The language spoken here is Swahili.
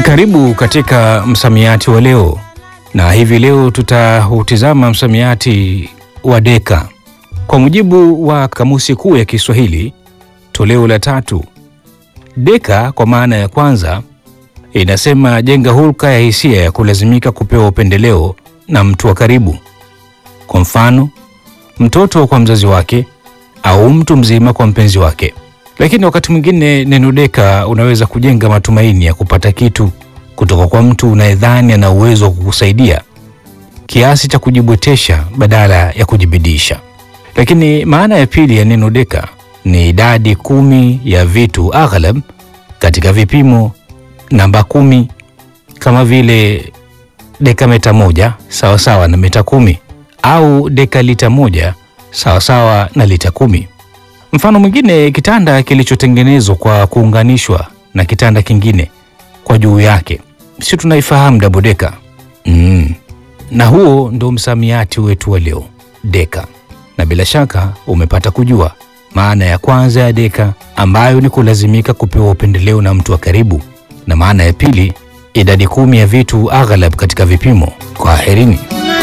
Karibu katika msamiati wa leo, na hivi leo tutautizama msamiati wa deka. Kwa mujibu wa Kamusi Kuu ya Kiswahili toleo la tatu, deka kwa maana ya kwanza inasema jenga hulka ya hisia ya kulazimika kupewa upendeleo na mtu wa karibu, kwa mfano mtoto kwa mzazi wake au mtu mzima kwa mpenzi wake. Lakini wakati mwingine neno deka unaweza kujenga matumaini ya kupata kitu kutoka kwa mtu unayedhani ana uwezo wa kukusaidia kiasi cha kujibwetesha badala ya kujibidisha. Lakini maana ya pili ya neno deka ni idadi kumi ya vitu aghlab katika vipimo namba kumi, kama vile deka meta moja sawasawa na meta kumi au deka lita moja sawasawa na lita kumi. Mfano mwingine, kitanda kilichotengenezwa kwa kuunganishwa na kitanda kingine kwa juu yake, si tunaifahamu double deka? Mm. Na huo ndo msamiati wetu wa leo deka, na bila shaka umepata kujua maana ya kwanza ya deka ambayo ni kulazimika kupewa upendeleo na mtu wa karibu, na maana ya pili idadi kumi ya vitu aghlab katika vipimo. Kwaherini.